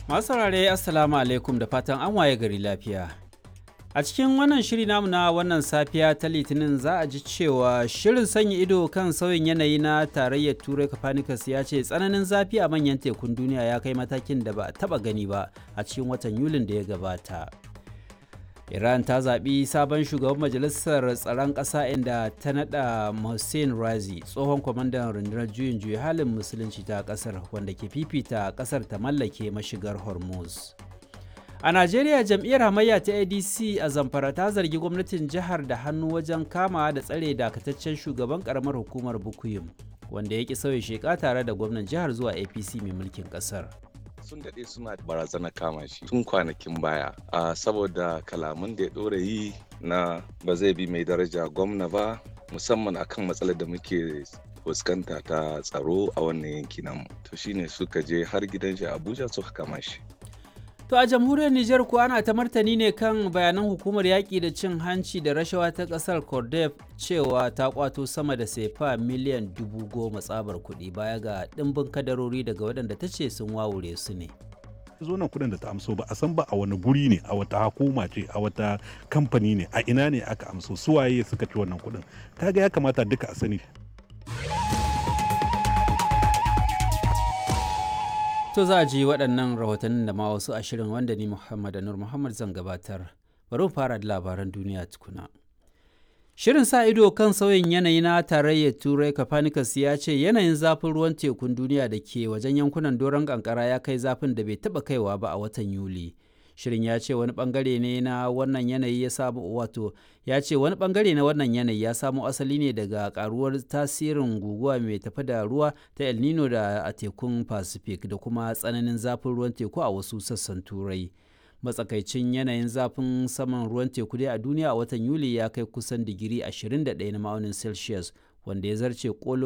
Masu saurare Assalamu alaikum da fatan an waye gari lafiya. A cikin wannan shiri namu na wannan safiya ta Litinin za a ji cewa shirin sanya ido kan sauyin yanayi na tarayyar Turai Copernicus ya ce tsananin zafi a manyan tekun duniya ya kai matakin da ba a taba gani ba a cikin watan Yulin da ya gabata. Iran ta zaɓi sabon shugaban majalisar tsaron ƙasa inda ta naɗa Hussein Razi tsohon kwamandan rundunar juyin juya halin musulunci ta ƙasar wanda ke fifita ƙasar ta mallake mashigar Hormuz. A Najeriya jam'iyyar hamayya ta ADC a Zamfara ta zargi gwamnatin jihar da hannu wajen kama da tsare dakataccen shugaban karamar hukumar Bukuyum wanda ya ki sauya sheka tare da gwamnan jihar zuwa APC mai mulkin ƙasar. sun daɗe suna barazana kama shi tun kwanakin baya a saboda kalaman da ya ɗora yi na ba zai bi mai daraja gwamna ba musamman akan matsalar da muke fuskanta ta tsaro a wannan yanki namu to shine suka je har gidan shi abuja suka kama shi To a jamhuriyar Nijar kuwa ana ta martani ne kan bayanan hukumar yaƙi da cin hanci da rashawa ta ƙasar Cordef cewa ta kwato sama da sefa miliyan dubu goma tsabar kuɗi baya ga ɗimbin kadarori daga waɗanda ta ce sun wawure su ne. zo nan kuɗin da ta amso ba a san ba a wani guri ne a wata hukuma ce a wata kamfani ne a ina ne aka amso suwaye suka ci wannan kuɗin kaga ya kamata duka a sani To za a ji waɗannan rahotannin da ma wasu ashirin wanda ni Muhammad Anur Muhammad zan gabatar. Bari mu fara da labaran duniya tukuna. Shirin sa ido kan sauyin yanayi na tarayyar Turai Copernicus ya ce yanayin zafin ruwan tekun duniya da ke wajen yankunan doron kankara ya kai zafin da bai taɓa kaiwa ba a watan Yuli. Shirin ya ce wani bangare ne na wannan yanayi ya samu wato ya ce wani bangare na wannan yanayi ya samo asali ne daga karuwar tasirin guguwa mai tafi da ruwa ta El Nino da a tekun Pacific da kuma tsananin zafin ruwan teku a wasu sassan Turai. Matsakaicin yanayin zafin saman ruwan teku dai a duniya a watan Yuli ya kai kusan digiri 21 na ma'aunin Celsius wanda ya zarce kolo